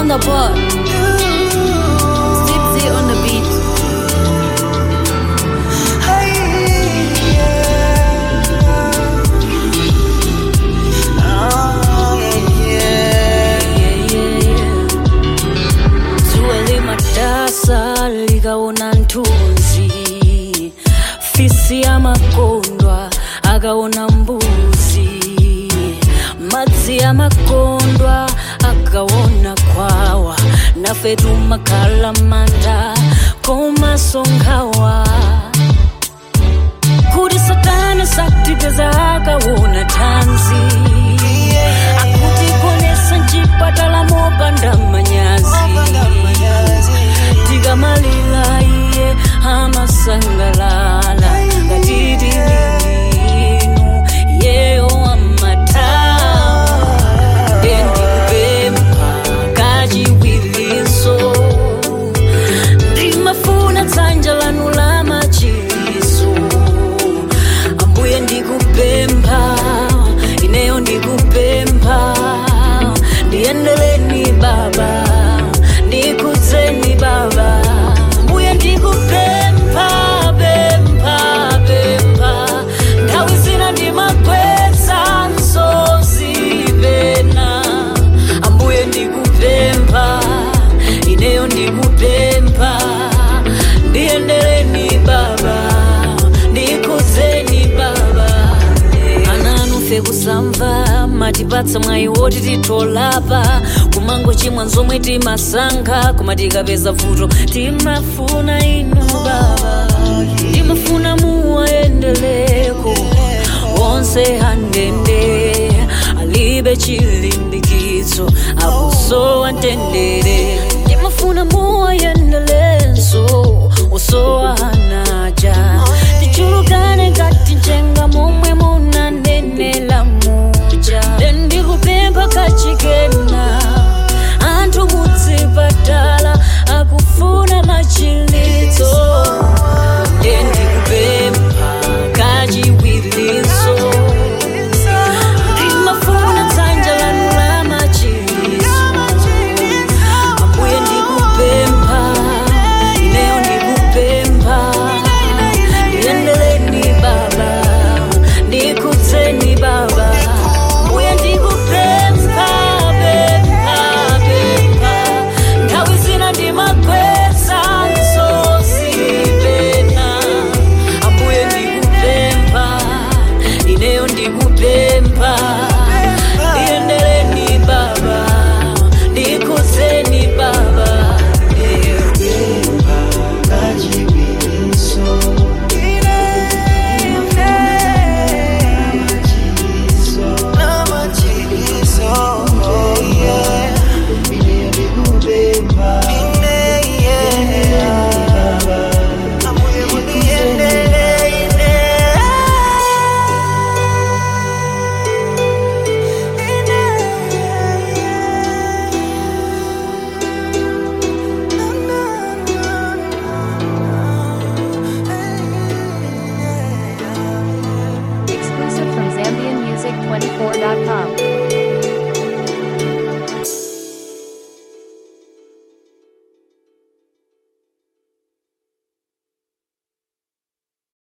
the board. Zipsy on the beat. Zuwa limatasa likaona nthunzi fisi amakondwa akaona mbuzi madzi amakondwa akaona khwawa nafe tumakhala manda komasonkhawa kuti satana sakutipeza akaona thanzi akutikonesa mchipatala mopanda manyazi tikamalira iye amasangalala ngatiti linu yeyo amatawa ndendikupempha kachiwiliso ndimafuna dzanja lanu la machiliso ambuye ndikupempha ineyo ndikupempha ndiyendeleni baba ndikudzeni baba ambuye ndikupempha pempha pempha nthawi zina ndimakweza msozi pena ambuye ndikupempha ineyo ndikupempha ndiyendeleni baba ndikudzeni baba ananufe kusamva matipatsa mwayi woti titolapa kumango chimwa nzomwe timasankha koma tikapeza vuto timafuna inu baba timafuna muwayendeleko onse handende alibe chilimbikitso akusowa mtendere timafuna muwayendelenso osowa hanaja